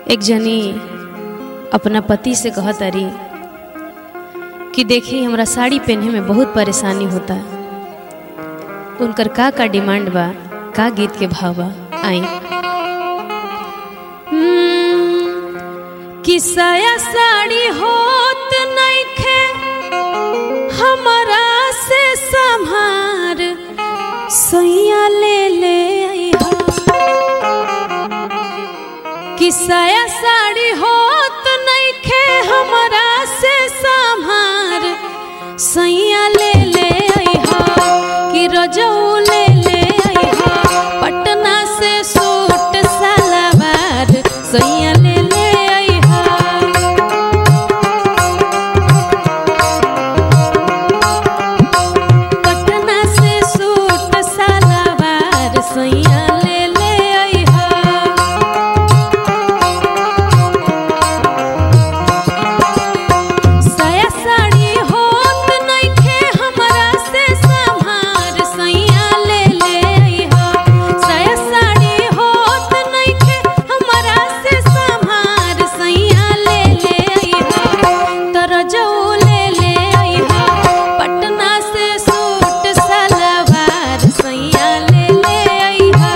एक जनी अपना पति से कहत अरी कि देखी हमरा साड़ी पहने में बहुत परेशानी होता तो उनकर का का डिमांड बा का गीत के भाव बा आई कि साया साड़ी होत नइखे हमरा से संभार सैया ले ले अइहा कि साया साड़ी होत नइखे हमरा से संभार सैया ले ले अइहा कि रजऊ ले ले अइहा पटना से सूट सलवार सैया ले ले अइहा पटना से सूट सलवार सैया ले ले अइहा साया साड़ी होत नइखे हमरा से संभार सैया ले ले अइहा साया साड़ी होत नइखे हमरा से संभार सैया ले ले अइहा तरजऊ ले ले अइहा पटना से सूट सलवार सैया ले ले अइहा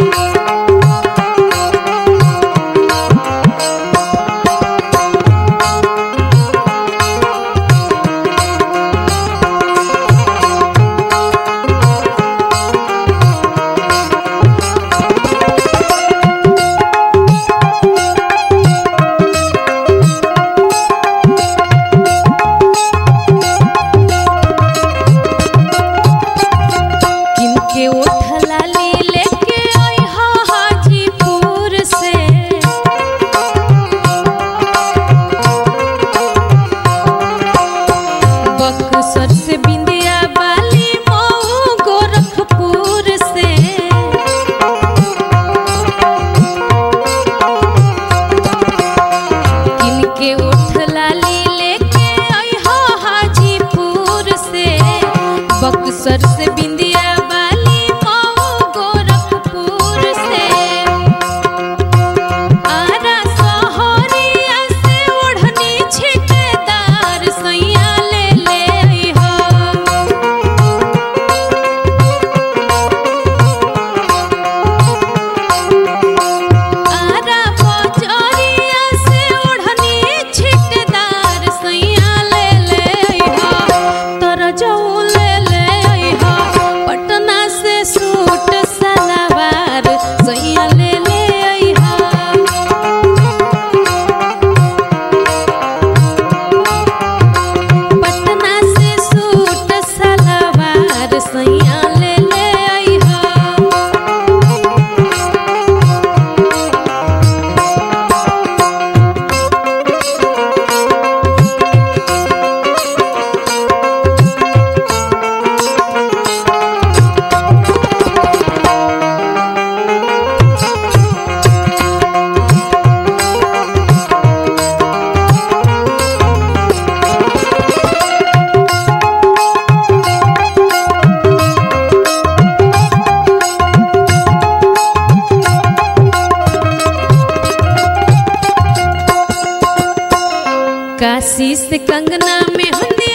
किनके उठला ली लेके अइहा हाजीपुर से बक्सर से बिंदिया बाली मऊ गोरखपुर से किनके उठला ली लेके अइहा हाजीपुर से बक्सर से बिंदिया बाली मऊ गोरखपुर से आरा सहरिया से ओढ़नी छिटदार सैया ले ले अइहा आरा बजरिया से ओढ़नी छिटदार सैया ले ले अइहा तरजऊ ले ले अइहा पटना से सूट सलवार सैया ले ले अइहा पटना से सूट सलवार सैया ले ले अइहा काशी से कंगना में हंदी